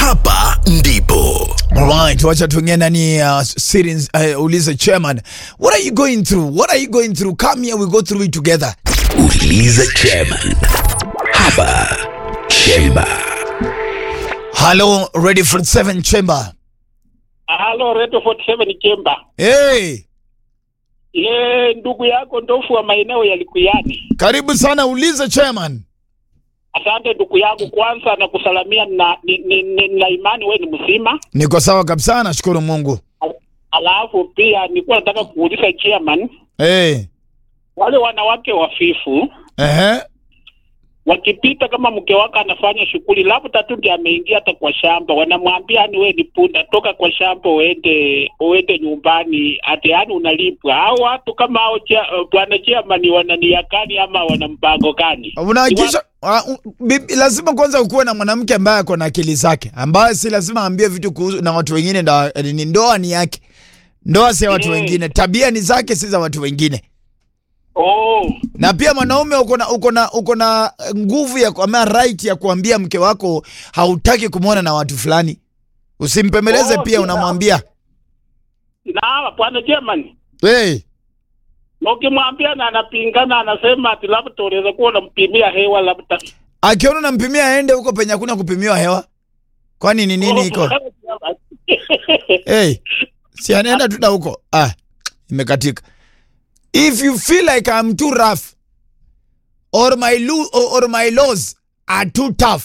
hapa ndipo Alright, wacha tuingie ndani ya uh, series uh, ulize chairman. What are you going through? What are you going through? Come here we go through it together. uliza chairman hapa chemba Hello, ready for seven chamber. Halo, Radio 47 Chemba. Hey, Ye ndugu yako ndofu wa maeneo ya Likuyani. karibu sana ulize chairman. Asante ndugu yangu, kwanza na kusalamia na ni, ni, ni, na imani wewe ni mzima. Niko sawa kabisa, nashukuru Mungu. Alafu pia nilikuwa nataka kuuliza chairman, Hey, wale wanawake wafifu ehe, wakipita kama mke wako anafanya shughuli, labda tu ndiye ameingia hata kwa shamba, wanamwambia yani, wewe ni punda, toka kwa shamba uende uende nyumbani, ati yani unalipwa. Hao watu kama hao, cha- bwana chairman, wana nia gani ama wana mpango gani? unahakikisha uh, uh, bibi- lazima kwanza ukuwe na mwanamke ambaye ako na akili zake, ambaye si lazima aambie vitu kuhusu na watu wengine. Ndoa ni ndoa ni yake, ndoa si ya watu Mm. wengine, tabia ni zake, si za watu wengine. Oh, na pia mwanaume uko na uko na uko na nguvu ya ama right ya kuambia mke wako hautaki kumwona na watu fulani, usimpemeleze Oh, pia yeah. unamwambia na bwana chairman hey, na ukimwambia na anapingana, anasema ati labda unaweza kuwa unampimia hewa labda. akiona unampimia aende huko penye hakuna kupimiwa hewa, kwani ni nini iko hey, si anaenda tu na huko ah, imekatika. If you feel like I'm too rough or my lo- or, or my laws are too tough,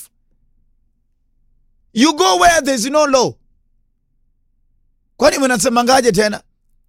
you go where there's no law. Kwani mnasemangaje tena?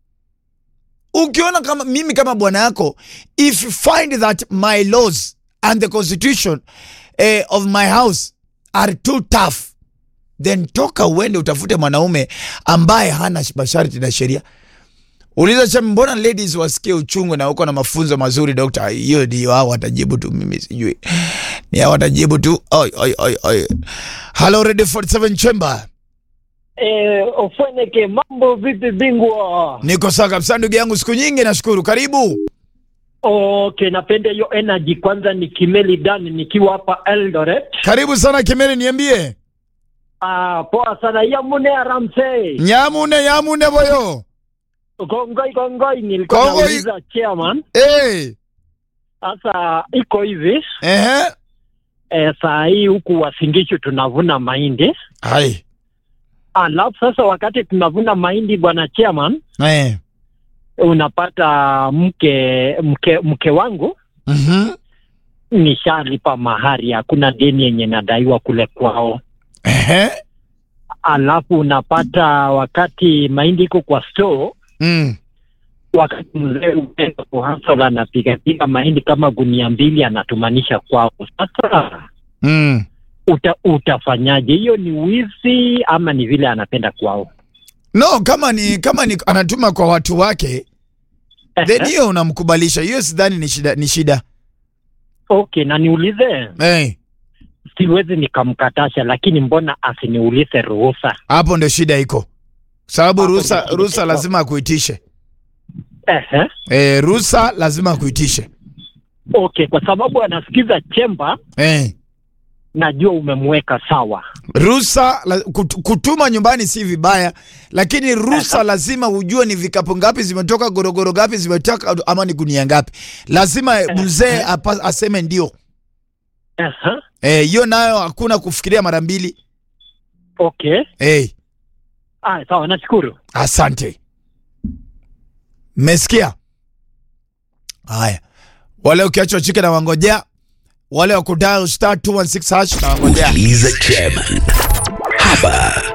Ukiona kama mimi kama bwana yako, if you find that my laws and the constitution eh, of my house are too tough, then toka uende utafute mwanaume ambaye hana masharti na sheria. Uliza cha mbona ladies wasikie uchungu na uko na mafunzo mazuri dokta? Hiyo ndio hao watajibu tu, mimi sijui. Ni hao watajibu tu. Oi oi oi oi. Hello Radio 47 Chamber. Eh, Ofweneke, mambo vipi bingwa? Niko sawa kabisa ndugu yangu, siku nyingi nashukuru. Karibu. Okay, napenda hiyo energy. Kwanza ni Kimeli Dan nikiwa hapa Eldoret. Karibu sana Kimeli, niambie. Ah, poa sana ya mune aramse. Nyamune yamune boyo. Kongoi kongoi, nilikuwa Kongoi. nauliza chairman. Eh. Sasa iko hivi Ehe. eh, saa hii huku Wasingishu tunavuna mahindi, Hai. alafu sasa wakati tunavuna mahindi, bwana chairman, Eh. unapata mke mke mke wangu Mhm. nishalipa mahari, hakuna deni yenye nadaiwa kule kwao. Ehe. alafu unapata wakati mahindi iko kwa store, Mm. wakati mzee uenda kuhasol anapigapiga mahindi kama gunia mbili anatumanisha kwao. Sasa Mm. uta, utafanyaje? Hiyo ni wizi ama ni vile anapenda kwao? No, kama ni kama ni anatuma kwa watu wake, then Ehe. hiyo unamkubalisha. Hiyo sidhani ni shida ni shida. Okay, na niulize, Eh. siwezi nikamkatasha, lakini mbona asiniulize ruhusa? Hapo ndio shida iko. Sababu Hapo ruhusa ndio shida ruhusa iko. lazima akuitishe. Ehe. Eh, ruhusa lazima akuitishe. Okay, kwa sababu anasikiza chemba, Eh. najua umemweka sawa. Ruhusa la, kut, kutuma nyumbani si vibaya, lakini ruhusa lazima ujue ni vikapu ngapi zimetoka, gorogoro ngapi zimetoka, ama ni gunia ngapi. Lazima mzee apa- aseme ndio. Ehe. Eh, hiyo nayo hakuna kufikiria mara mbili. Okay. Eh, Ah, sawa, nashukuru. asante. Mmesikia? Haya, wale ukiachwa chike na wangojea, wale wa kudial star 216 hash na wangojea. uliza chairman hapa